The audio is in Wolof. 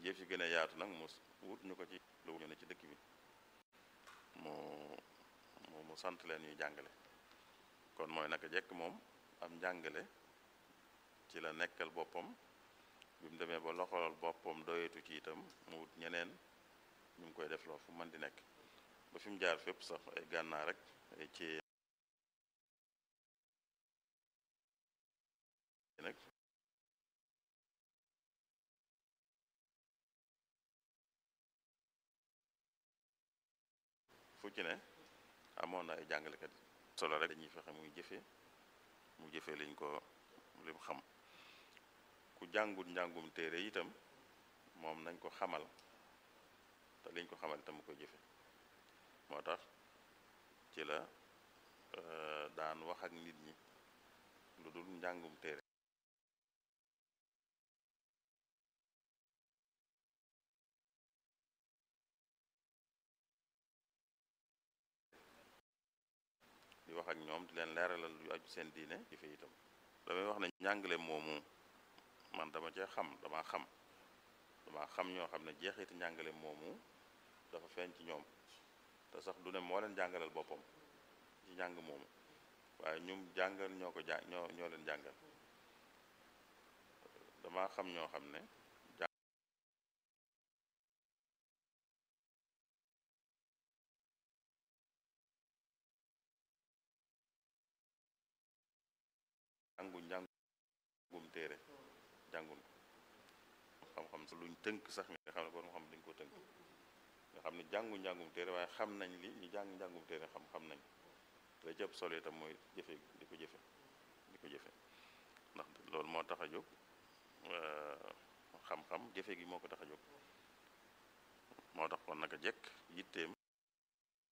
yëf yi gën a yaatu nag mu wut ñu ko ci lu ñu ne ci dëkk bi mu mu mu sant leen ñuy jàngale kon mooy naka jekk moom am njàngale ci la nekkal boppam bi mu demee ba loxolal boppam doyetu ci itam mu wut ñeneen ñu ngi koy def loo fu mën di nekk ba fi mu jaar fépp sax ay gànnaar rek ay ci nag fu ci ne amoon na ay jàngalekat solo rek dañuy fexe muy jëfe mu jëfe liñ ko lim xam ku jàngut njàngum téere itam moom nañ ko xamal te liñ ko xamal itam mu koy jëfe moo tax ci la daan wax ak nit ñi lu dul njàngum téere di wax ak ñoom di leen leeralal yu aju seen diine jëfe itam damay wax ne njàngale moomu man dama cee xam dama xam dama xam ñoo xam ne jeexiti njàngale moomu dafa feeñ ci ñoom te sax du ne moo leen jàngalal boppam ci njàng moomu waaye ñum jàngal ñoo ko jàng ñoo ñoo leen jàngal dama xam ñoo xam ne jàngu njàngum téere jàngun ko xam-xam sa luñ tënk sax nga xam ne borom xam dañ ko tënk nga xam ne jàngu njàngum téere waaye xam nañ li ñu jàng njàngum téere xam xam nañ la jëpp solo itam mooy jëfe di ko jëfe di ko jëfe ndax loolu moo tax a jóg xam-xam jëfe gi moo ko tax a jóg moo tax kon naka jekk yitteem